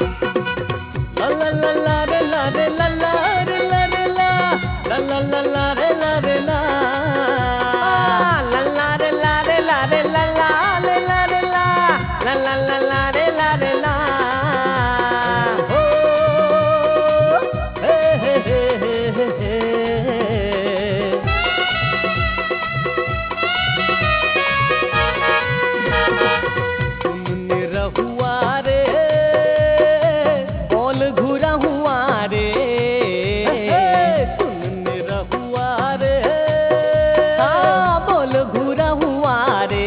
La la la la re la re la la re la re la la la la la re la re la la la re la re la re la la re la re la la la la la re la re la हो हे हे हे हे हे तुमने रहुआ रे बोल घुरा हुआ रे तुमने रहुआ रे हाँ बोल घुरा हुआ रे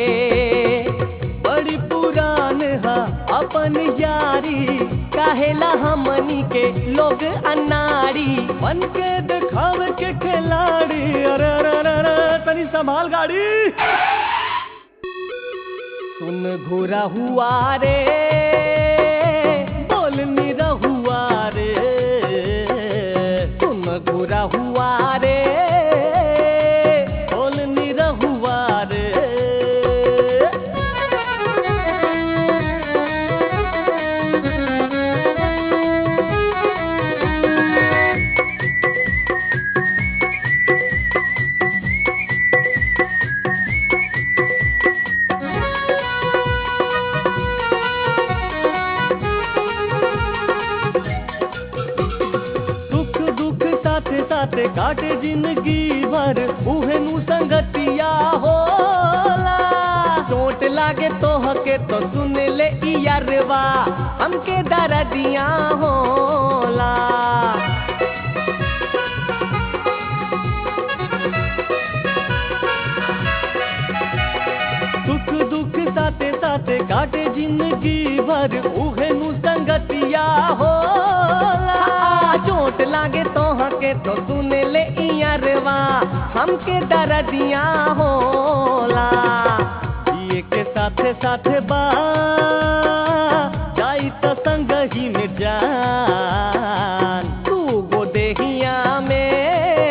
बड़ी पुरान है अपन यारी काहेला हमनी के लोग अनाड़ी बन के दिखावे के खिलाड़ी अरे अरे अरे अरे तनी संभाल गाड़ी सुन घुरा हुआ रे बोल निरा हुआ रे सुन घुरा हुआ रे बोल निरा हुआ रे सुख दुख साथे साथे काटे जिंदगी भर उहे नु संगतिया होला चोट लागे तो हके तो सुन ले इयरवा हमके दर्दिया होला सुख दुख साथे साथे काटे जिंदगी भर उहे नु संगतिया होला चोट लागे तो हके तो सुन ले इयरवा हमके दर्दिया होला ये के साथे साथे बा जाई तो संग ही में जान तू गो देहिया में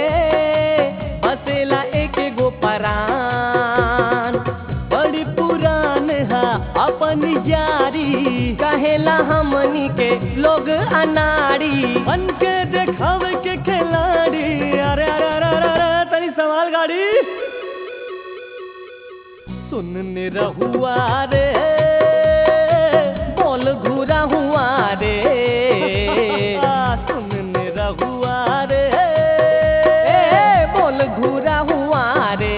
बसेला एक गो परान बड़ी पुरान है अपन यारी कहेला हमनी के लोग अनाड़ी बन के देखावे के खिलाड़ी अरे अरे अरे अरे अरे तनी सवाल गाड़ी सुनने रहुआ रे बोल घूरा हुआ रे सुनने रहुआ रे बोल घूरा हुआ रे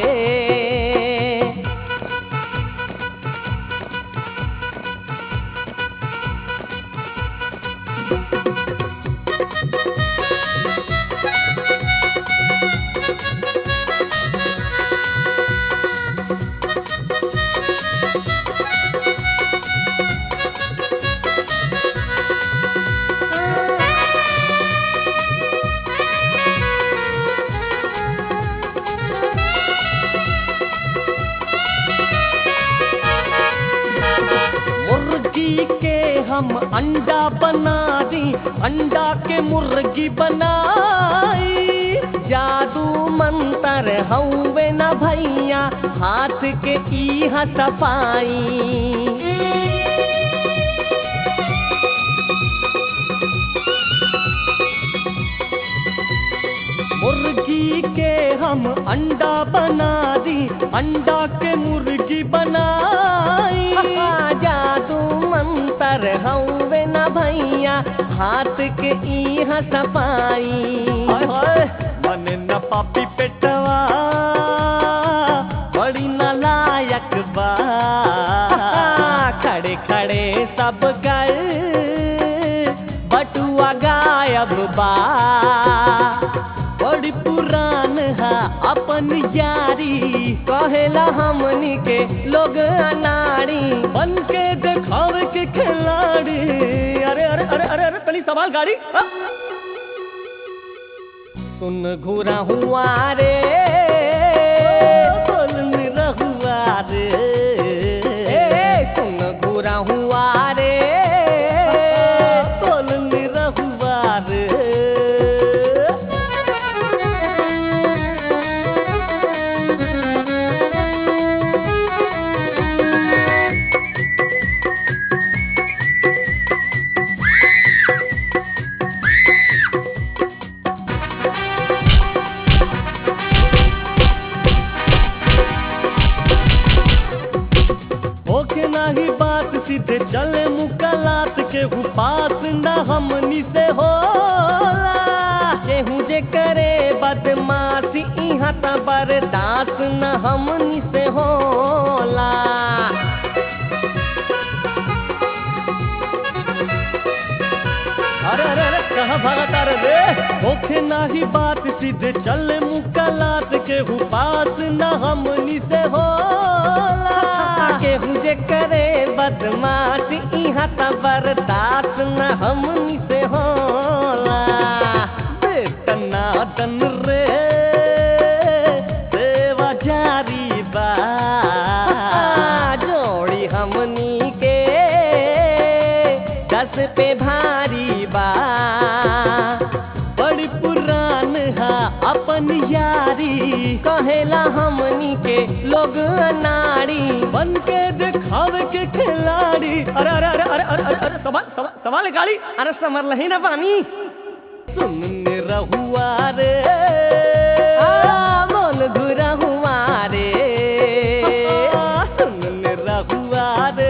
मुर्गी के हम अंडा बना दी अंडा के मुर्गी बनाई जादू मंतर हौवे न भैया हाथ के ई सफाई मुर्गी के हम अंडा बना दी अंडा के मुर्गी बनाई जादू मंतर हौवे न भैया हाथ के इहा सफाई मन न पापी पेटवा बड़ी नालायक बा खड़े खड़े सब कर बटुआ गायब बा बड़ी पुरान है अपन यारी कहेला हमनी के लोग अनाड़ी बन के देखावे के खिलाड़ी अरे अरे अरे अरे अरे तनी सवाल गाड़ी आ? सुन घूरा हुआ रे बोल मेरा हुआ रे सुन घूरा हुआ रे बोल मेरा हुआ रे चले मुकलात के पास न हमनी से होला केहू जे करे बदमाशी इहाँ त बर्दाश्त न हमनी से होला अरे अरे अरे कहाँ भागता रे रे होखे नाही बात सीधे चल मुकलात के पास न हमनी से होला केहू जे करे बदमाश इहाँ त बर्दाश्त न हमनी से होला बेतना दन रे सेवा जारी बा जोड़ी हमनी के दस पे भारी बा बड़ी पुरान हा अपन यारी कहेला हमनी के लोग नारी बन के दिखावे के खिलाड़ी अरे अरे अरे अरे अरे अरे अरे सवाल सवाल सवाल है गाड़ी अरे समर लही ना पानी सुनने रहुआ रे आ, मोल घुरा हुआ रे सुनने रहुआ रे